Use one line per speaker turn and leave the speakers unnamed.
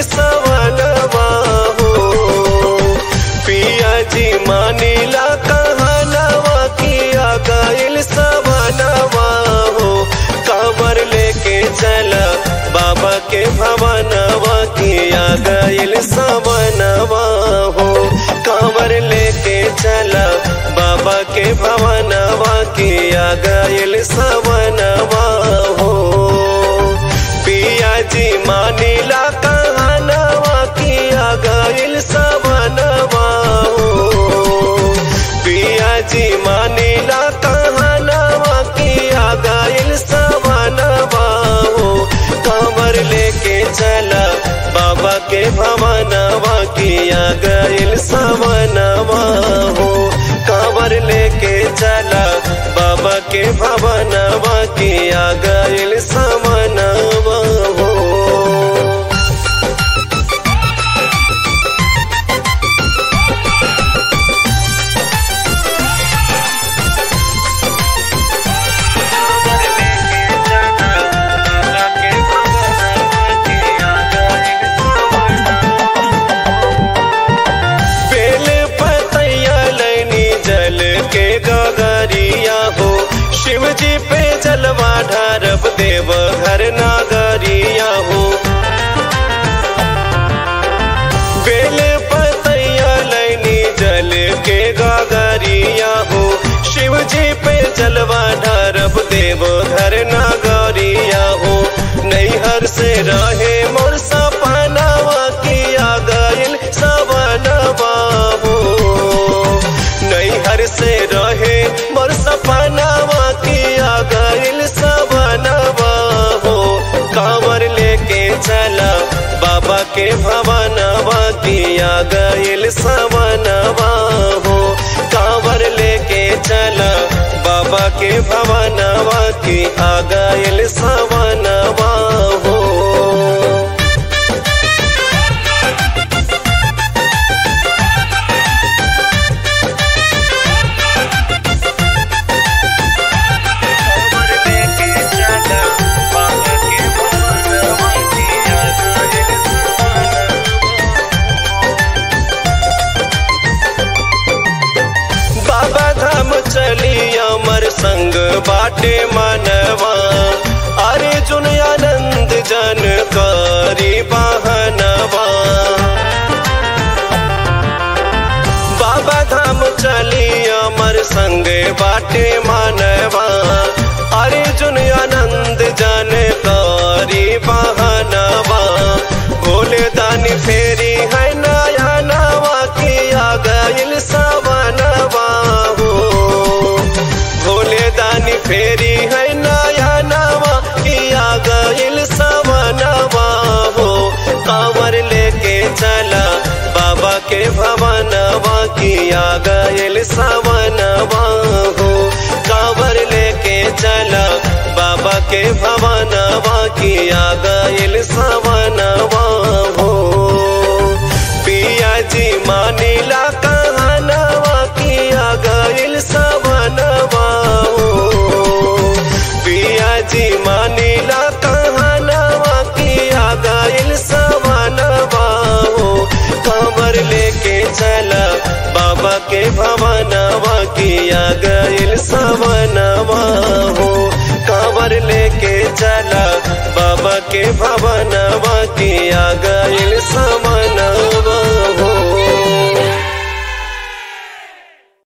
सवनवा हो पिया जी मानीला कहनवा किया गइल सवनवा हो कांवर लेके चला बाबा के भवनवा किया गइल सवनवा हो कांवर लेके चला बाबा के भवनवा किया गइल सवनवा हो पिया जी मानीला कहनवा किया गइल सवनवा हो पिया जी मानीला कहनवा किया गइल सवनवा हो कमर लेके चला बाबा के भवनवा किया गइल सवनवा हो कांवर लेके चला बाबा के भवनवा किया गइल समनवा हो बेल पतैया लैनी जल के गगरिया हो शिव जी पे जलवा ढारब देव घर नागरिया हो बेल पतैया लैनी जल के गगरिया हो शिव जी पे जलवा ढारब देव घर नागरिया हो नैहर से रहे मोर सपनावा किया गइल सवनवा हो नैहर से रहे मोर सपनावा किया गइल सवनवा हो कांवर लेके चला बाबा के भवनवा किया गइल सवनवा हो कांवर लेके चला बाबा के भवनवा की आ गइल सवनवा हो बाबा धाम चली अमर संग बाटे मनवा अरे जुन आनंद जन करी बहनवा बाबा धाम चली अमर संग बाटे मनवा अरे जुन आनंद जन करी बहनवा भोले दानी फेरी है नया नवा किया गइल सवनवा हो भोले दानी फेरी है नया नवा किया गइल सवनवा हो कांवर लेके चला बाबा के भवनवा किया गइल सवनवा हो कांवर लेके चला बाबा के भवनवा किया गइल सवनवा हो पिया जी मानीला कहनवा किया गइल सवनवा हो पिया जी मानीला कहनवा किया गइल सवनवा हो कमर लेके चला बाबा के भवनवा किया गइल सवनवा हो कांवर लेके चला बाबा के भवन